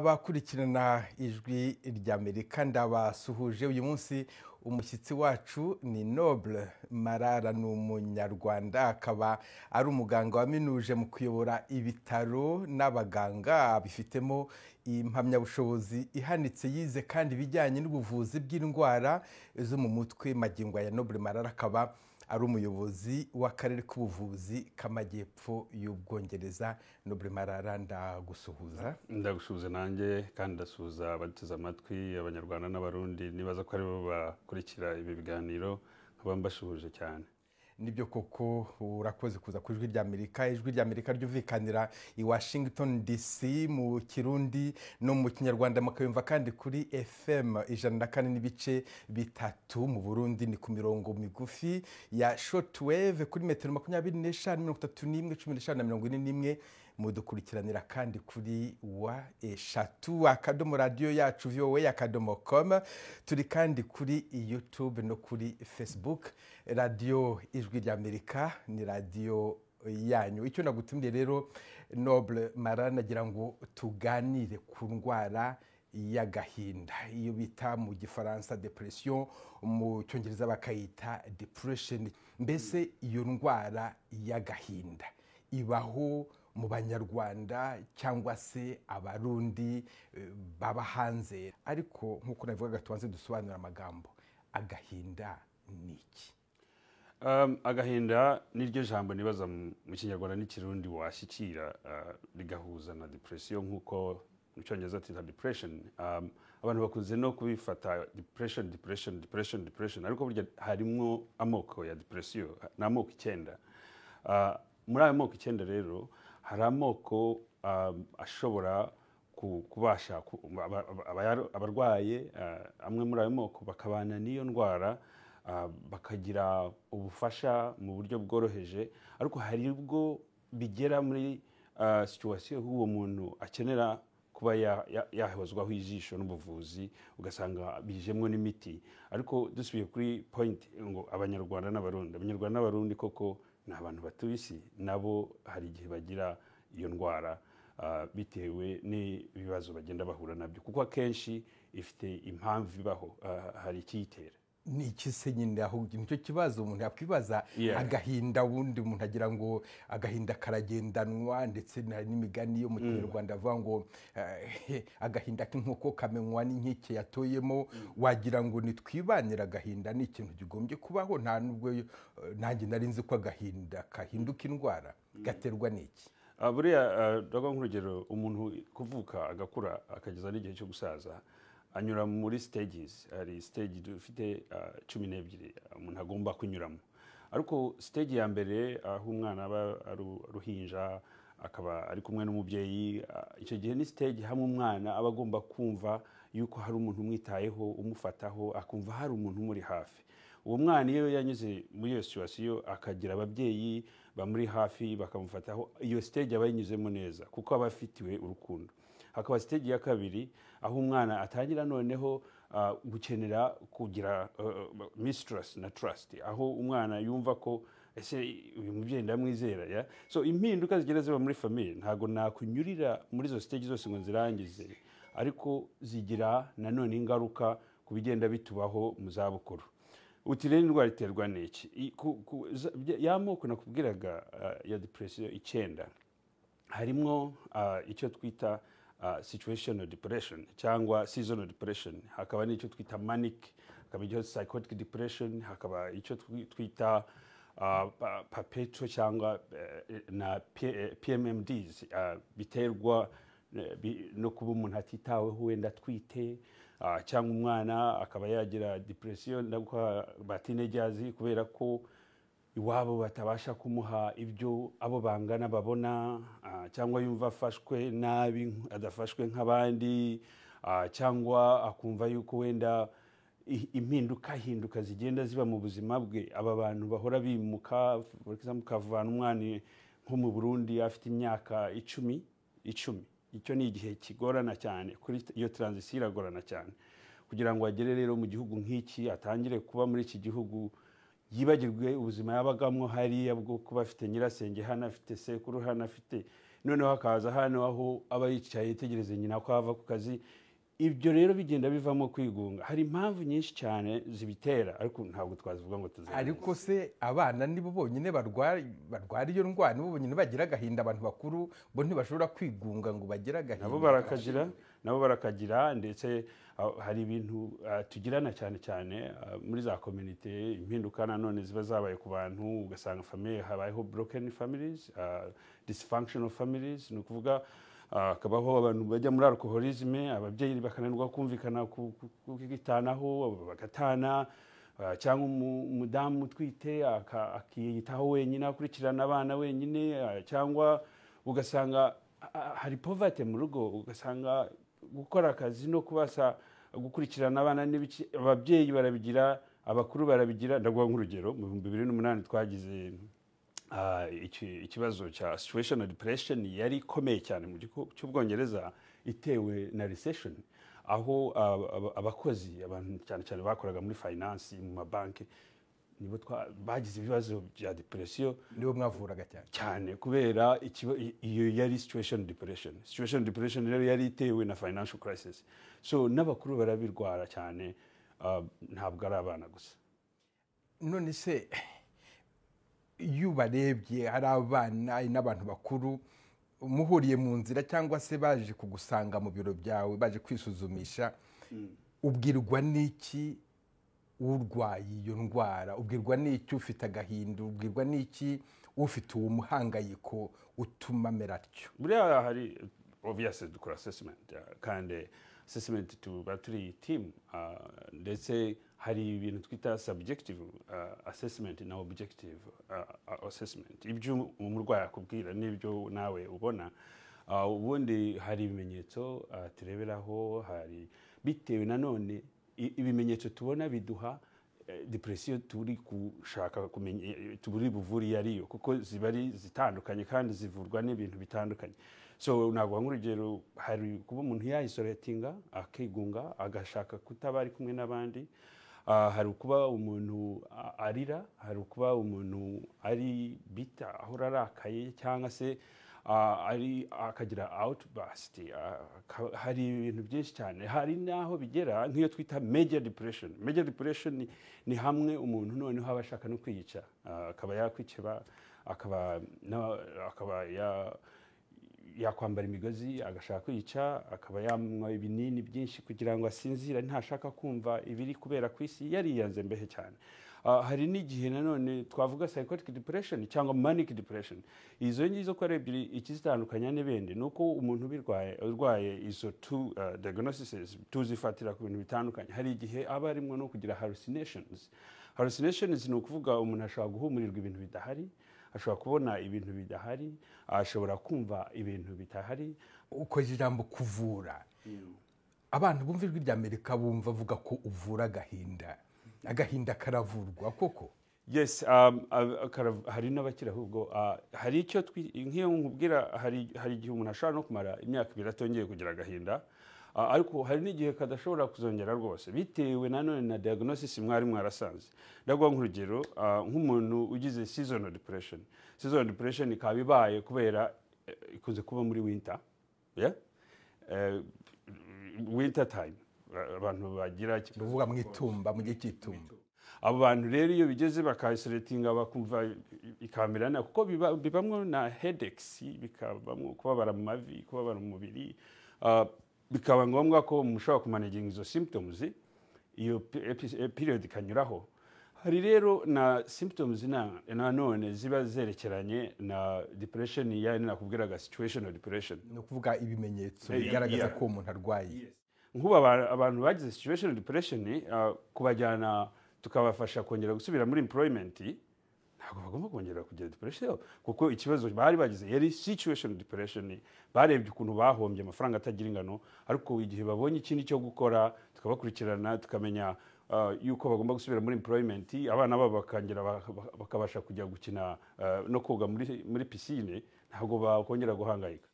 abakurikirana ijwi ry'amerika ndabasuhuje uyu munsi umushyitsi wacu ni nobule marara ni umunyarwanda akaba ari umuganga waminuje mu kuyobora ibitaro n'abaganga bifitemo impamyabushobozi ihanitse yize kandi ibijyanye n'ubuvuzi bw'indwara zo mu mutwe magingo ya nobule marara akaba ari umuyobozi w'akarere k'ubuvuzi k'amajyepfo y'ubwongereza nobure marara ndagusuhuza ndagusuhuza nanjye kandi ndasuhuza abateze amatwi abanyarwanda n'abarundi nibaza ko aribo bakurikira ibi biganiro nkaba mbashuhuje cyane nibyo koko urakoze kuza ku ijwi ry'amerika ijwi ry'amerika ryumvikanira i washington dc mu kirundi no mu kinyarwanda mukayumva kandi kuri fm ijana na kane n'ibice bitatu mu burundi ni ku mirongo migufi ya shotweve kuri metero makumyabiri n'eshanu mirongo itatu n'imwe cumi n'eshanu na mirongo ine n'imwe mudukurikiranira kandi kuri wa eshatu akadomo radiyo yacu vowe akadomo komu turi kandi kuri yutube no kuri fesibuke radiyo ijwi ry'amerika ni radiyo yanyu icyo nagutumye rero nobule mara nagira ngo tuganire ku ndwara y'agahinda iyo bita mu gifaransa depression mu cyongereza bakayita depression mbese iyo ndwara y'agahinda ibaho mu banyarwanda cyangwa se abarundi baba hanze ariko nk'uko nabivugaga tubanze dusobanura amagambo agahinda ni iki agahinda ni ryo jambo nibaza mu kinyarwanda n'ikirundi washyikira rigahuza na depression nk'uko mu cyongereza tita depression abantu bakunze no kubifata depression depression depression depression ariko burya harimo amoko ya depression ni amoko icyenda muri ayo moko icyenda rero hari amoko ashobora kubasha abarwaye amwe muri ayo moko bakabana n'iyo ndwara bakagira ubufasha mu buryo bworoheje ariko hari ubwo bigera muri situwasiyo y'uwo muntu akenera kuba yahozwaho ijisho n'ubuvuzi ugasanga bijemo n'imiti ariko dusubiye kuri poyinti ngo abanyarwanda n'abarundi abanyarwanda n'abarundi koko ni abantu batuye isi nabo hari igihe bagira iyo ndwara bitewe n'ibibazo bagenda bahura nabyo kuko akenshi ifite impamvu ibaho hari ikiyitera ni iki se nyine ahubwo nicyo kibazo umuntu yakwibaza agahinda wundi umuntu agira ngo agahinda karagendanwa ndetse n'imigani yo mu kinyarwanda avuga ngo agahinda k'inkoko kamenywa n'inkike yatoyemo wagira ngo nitwibanire agahinda ni ikintu kigombye kubaho nta nubwo nanjye nari nzi ko agahinda kahinduka indwara gaterwa n'iki buriya ndavuga nk'urugero umuntu kuvuka agakura akageza n'igihe cyo gusaza anyura muri sitegizi hari sitegi dufite cumi n'ebyiri umuntu agomba kunyuramo ariko sitegi ya mbere aho umwana aba ari uruhinja akaba ari kumwe n'umubyeyi icyo gihe ni sitegi hamwe umwana aba agomba kumva yuko hari umuntu umwitayeho umufataho akumva hari umuntu umuri hafi uwo mwana iyo yanyuze muri iyo situwasiyo akagira ababyeyi bamuri hafi bakamufataho iyo sitegi aba yinyuzemo neza kuko aba afitiwe urukundo hakaba sitegi ya kabiri aho umwana atangira noneho gukenera kugira misitirasi na tarasiti aho umwana yumva ko ese uyu mubyeyi ndamwizera ya so impinduka zigenda ziba muri famiye ntabwo nakunyurira muri izo sitegi zose ngo zirangize ariko zigira nanone ingaruka ku bigenda bitubaho mu zabukuru uti rero indwara iterwa n'iki ya moko nakubwiraga ya depresiyo icyenda harimo icyo twita situational depression cyangwa seasonal depression hakaba n'icyo twita manic hakaba icyo psychotic depression hakaba icyo twita perpetual cyangwa na pmmds biterwa no kuba umuntu atitaweho wenda atwite cyangwa umwana akaba yagira depression ndaguha ba teenagers kubera ko iwabo batabasha kumuha ibyo abo bangana babona cyangwa yumva afashwe nabi adafashwe nk'abandi cyangwa akumva yuko wenda impinduka hinduka zigenda ziba mu buzima bwe aba bantu bahora bimuka ukavana umwana nko mu burundi afite imyaka icumi icumi icyo ni igihe kigorana cyane kuri iyo taranzisiyo iragorana cyane kugira ngo agere rero mu gihugu nk'iki atangire kuba muri iki gihugu yibagirwe ubuzima yabagamwo hariya bwo kuba afite nyirasenge hano afite sekuru hano afite noneho hakaza hano aho aba yicaye yitegereza nyina ko ava ku kazi ibyo rero bigenda bivamo kwigunga hari impamvu nyinshi cyane zibitera ariko ntabwo twazivuga ngo tuzenguruke ariko se abana nibo bonyine barwara barwara iyo ndwara nibo bonyine bagira agahinda abantu bakuru bo ntibashobora kwigunga ngo bagire agahinda nabo barakagira nabo barakagira ndetse ah, hari ibintu ah, tugirana cyane cyane ah, muri za community impinduka nanone ziba zabaye ku bantu ugasanga famille habayeho broken families ah, dysfunctional families ni ukuvuga ah, hakabaho abantu bajya muri alcoholism ababyeyi bakananirwa kumvikana ku- ku- kukitanaho bagatana ah, cyangwa umu- umudamu utwite aka- akiyitaho wenyine akurikirana abana wenyine ah, cyangwa ugasanga ah, hari povate mu rugo ugasanga gukora akazi no kubasa gukurikirana abana n'ibiki ababyeyi barabigira abakuru barabigira ndaguha nk'urugero mu bihumbi bibiri n'umunani twagize ah, iki- ikibazo cya situation depression yari ikomeye cyane mu gihugu cy'ubwongereza itewe na recession aho ah, aba- abakozi abantu cyane cyane bakoraga muri finance mu mabanki nibo twa- bagize ibibazo bya depression nibo mwavuraga cyane cyane kubera ikiba- i- iyo yari situation depression situation depression rero yari itewe na financial crisis so n'abakuru barabirwara cyane ah, ntabwo ari abana gusa none se iyo ubarebye ari abana ari n'abantu bakuru muhuriye mu nzira cyangwa se baje kugusanga mu biro byawe baje kwisuzumisha ubwirwa n'iki urwaye iyo ndwara ubwirwa n'iki ufite agahinda ubwirwa n'iki ufite uwo muhangayiko utuma amera atyo buriya hari obviously dukora assessment ah, kandi assessment tuba turi team ah, ndetse hari ibintu twita subjective ah, assessment na objective ah, ah, assessment ibyo umurwayi akubwira n'ibyo nawe ubona Ah, ubundi hari ibimenyetso ah, tureberaho hari bitewe nanone i- ibimenyetso tubona biduha eh, depression turi gushaka kumenya turi buvuri yariyo kuko ziba ari zitandukanye kandi zivurwa n'ibintu bitandukanye so naguha nk'urugero hari kuba umuntu yayisolatinga akigunga agashaka kutaba ari kumwe n'abandi Ah, hari ukuba umuntu a- arira hari ukuba umuntu ari bita ahora arakaye cyangwa se ah, ari akagira outburst ah, aka- hari ibintu byinshi cyane hari n'aho bigera nk'iyo twita major depression major depression ni, ni hamwe umuntu noneho aba ashaka no kwiyica Ah, akaba yakwikeba akaba na- akaba ya yakwambara imigozi agashaka kwica akaba yanywa ibinini byinshi kugira ngo asinzire ntashaka kumva ibiri kubera ku isi yariyanze mbehe cyane Ah, hari n'igihe nanone twavuga psychotic depression cyangwa manic depression izo ngizo ko ari ebyiri ikizitandukanya n'ibindi ni uko umuntu ubirwaye urwaye izo two ah, diagnoses tuzifatira ku bintu bitandukanye hari igihe aba arimo no kugira hallucinations hallucinations ni ukuvuga umuntu ashobora guhumurirwa ibintu bidahari ashobora kubona ibintu bidahari ashobora kumva ibintu bitahari ukoze ijambo kuvura abantu bumva ijwi rya amerika bumva avuga ko uvura agahinda agahinda karavurwa koko yes um, ab- kara- hari n'abakira ahubwo ah, hari icyo twi- nk'iyo nkubwira hari hari igihe umuntu ashobora no kumara imyaka ibiri atongeye kugira agahinda Ah, ariko hari n'igihe kadashobora kuzongera rwose bitewe nanone na diagnosis mwari mwarasanze ndaguha nk'urugero ah, nk'umuntu ugize seasonal depression seasonal depression ikaba ibaye kubera eh, ikunze kuba muri winter yeah? Eh, winter time Ah, abantu bagira ni ukuvuga mu itumba mu gihe cy'itumba abo bantu rero iyo bigeze bakayisolatinga bakumva ikamirana kuko biba- bibamwo na headaches bikabamwo kubabara mu mavi kubabara mu mubiri Ah, bikaba ngombwa ko mushobora kumanaginga izo symptoms iyo pe- epi- eh, period ikanyuraho hari rero na symptoms na- nanone ziba zerekeranye na depression yani nakubwiraga situational depression ni ukuvuga ibimenyetso Eh, bigaragaza yeah. ko uwo muntu arwaye nk'ubu aba- abantu bagize situation depression ah, kubajyana tukabafasha kongera gusubira muri employment ntabwo bagomba kongera kugira depression kuko ikibazo bari bagize yari situation depression barebye ukuntu bahombye amafaranga atagira ingano ariko igihe babonye ikindi cyo gukora tukabakurikirana tukamenya ah, yuko bagomba gusubira muri employment abana babo bakongera baka- baka- bakabasha kujya gukina ah, no koga muri, muri pisine ntabwo bakongera guhangayika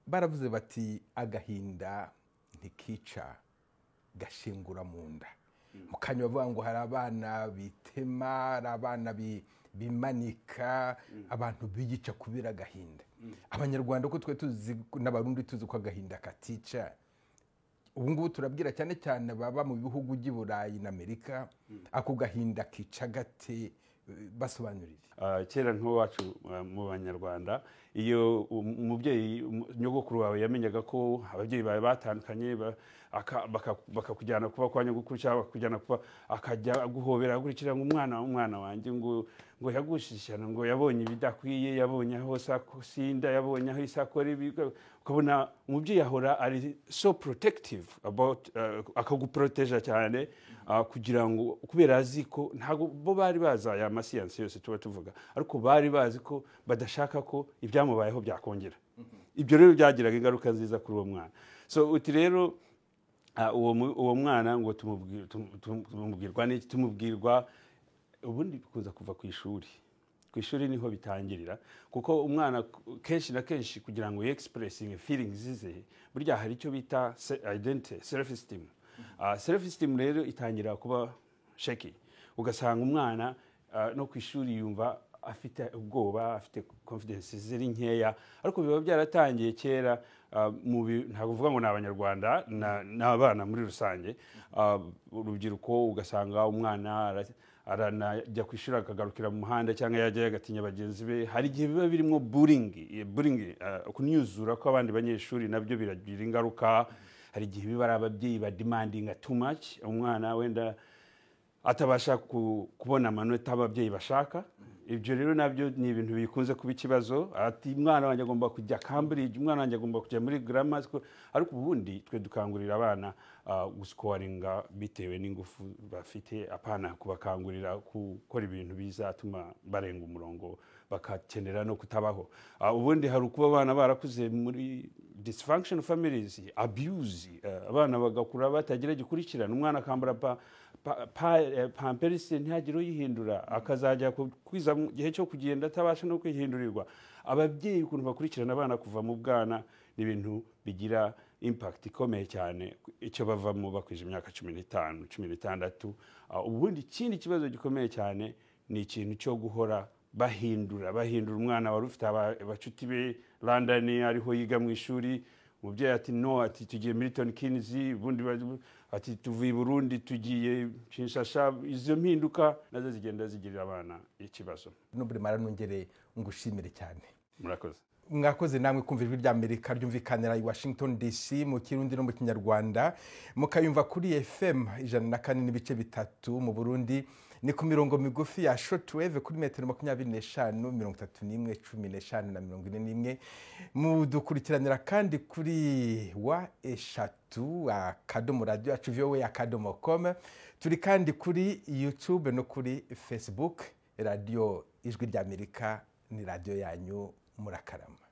baravuze bati agahinda ntikica gashingura mu nda mu kanya bavuga ngo hari abana bitema hari abana bi- bimanika abantu biyica kubera agahinda abanyarwanda uko twe tuzi n'abarundi tuzi ko agahinda katica ubu ngubu turabwira cyane cyane baba mu bihugu by'i burayi na amerika ako gahinda kica gate basobanurire Ah, kera nk'iwacu ah, mu banyarwanda iyo um- umubyeyi um- nyogokuru wawe yamenyaga ko ababyeyi bawe batandukanye ba- aka- baka- bakakujyana kuba kwa nyogokuru cyangwa bakakujyana kuba akajya aguhobera akurikira ngo umwana umwana wanjye ngo ngo yagushishana ngo yabonye ibidakwiye yabonye aho sakosi y'inda yabonye aho isakora ibi- ukabona umubyeyi ahora ari so protective about ah, akaguproteja cyane ah, kugira ngo kubera azi ko ntabwo bo bari bazi aya masiyansi yose tuba tuvuga ariko bari bazi ko badashaka ko ibyamubayeho byakongera ibyo rero byagiraga ingaruka nziza kuri uwo mwana so uti rero ah, uwo mu- uwo mwana ngo tumubwi- tum- tum- tumubwirwa n'iki tumubwirwa ubundi bikunza kuva ku ishuri ku ishuri niho bitangirira kuko umwana k- kenshi na kenshi kugira ngo yexpressing feelings ze burya hari icyo bita se- identity self esteem Ah, self esteem rero itangira kuba shaky ugasanga umwana ah, no ku ishuri yumva afite ubwoba afite confidence ziri nkeya ariko biba byaratangiye kera ah, mu bi- ntabwo uvuga ngo ni abanyarwanda na- n'abana muri rusange Ah, urubyiruko ugasanga umwana ara- aranajya ku ishuri akagarukira mu muhanda cyangwa yajyayo agatinya bagenzi be hari igihe biba birimo buringi buringi kunyuzura kw'abandi banyeshuri nabyo biragira ingaruka hari igihe biba ari ababyeyi badimandinga too much umwana wenda atabasha ku- kubona amanota ababyeyi bashaka ibyo rero nabyo ni ibintu bikunze kuba ikibazo ati umwana wanjye agomba kujya cambridge umwana wanjye agomba kujya muri grammar school ariko ubundi twe dukangurira abana ah, gusikoringa bitewe n'ingufu bafite apana kubakangurira gukora ibintu bizatuma barenga umurongo bakakenera no kutabaho Ah, ubundi hari ukuba abana barakuze muri dysfunction families abuse ah, abana bagakura batagira gikurikirana umwana akambara pa pa- pa- eh, pamperisi ntihagire uyihindura akazajya ku- kwiza mu gihe cyo kugenda atabasha no kwihindurirwa ababyeyi ukuntu bakurikirana abana kuva mu bwana ni ibintu bigira impact ikomeye cyane icyo bavamo bakwije imyaka cumi n'itanu cumi n'itandatu Ah, ubundi ikindi kibazo gikomeye cyane ni ikintu cyo guhora bahindura bahindura umwana wari ufite aba- abacuti be london ariho yiga mu ishuri umubyeyi ati no ati tugiye milton keynes ubundi ba- ati tuvuye i burundi tugiye kinshasa izo mpinduka nazo zigenda zigirira abana ikibazo n'uburi mara nongere ngushimire cyane murakoze mwakoze namwe kumva ijwi rya amerika ryumvikanira i washington dc mu kirundi no mu kinyarwanda mukayumva kuri fm ijana na kane n'ibice bitatu mu burundi ni ku mirongo migufi ya shotweve kuri metero makumyabiri n'eshanu mirongo itatu n'imwe cumi n'eshanu na mirongo ine n'imwe mudukurikiranira kandi kuri wa eshatu akadomo radiyo yacu vowe akadomo komu turi kandi kuri youtube no kuri facebook radiyo ijwi ry'amerika ni radiyo yanyu murakarama